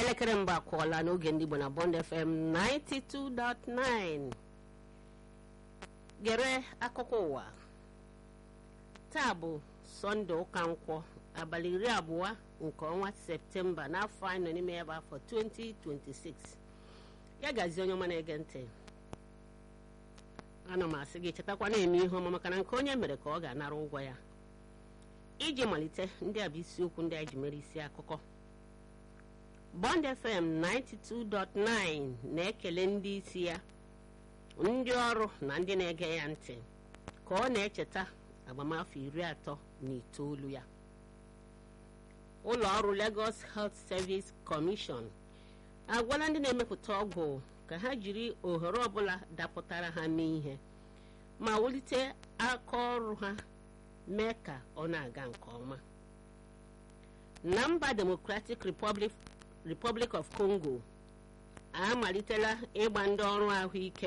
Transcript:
elekere mgbe akwụọla n'oge ndị Igbo na Bond FM 92.9 gere akụkọ ụwa taa bụ sọnde ụka nkwọ abalị iri abụọ nke ọnwa septemba n'afọ anyị nọ n'ime ya bụ afọ 2026 ya gazie onye ọma na-ege ntị ana m asị gị chetakwa na-eme ihe ọma maka na nke onye mere ka ọ ga-anara ụgwọ ya iji malite ndị a bụ isiokwu ndị a ji mere isi akụkọ Bond FM 92.9 na-ekele ndị isi ya ndị ọrụ na ndị na-ege ya ntị ka ọ na-echeta agbamafọ iri atọ na itoolu ya ụlọ ọrụ Lagos Health Service Commission agwala ndị na-emepụta ọgwụ ka ha jiri ohere ọbụla dapụtara ha mee ihe ma wulite aka ọrụ ha mee ka ọ na-aga nke ọma na mba Democratic Republic Republic of Congo amalitela ịgba ndị ọrụ ahụike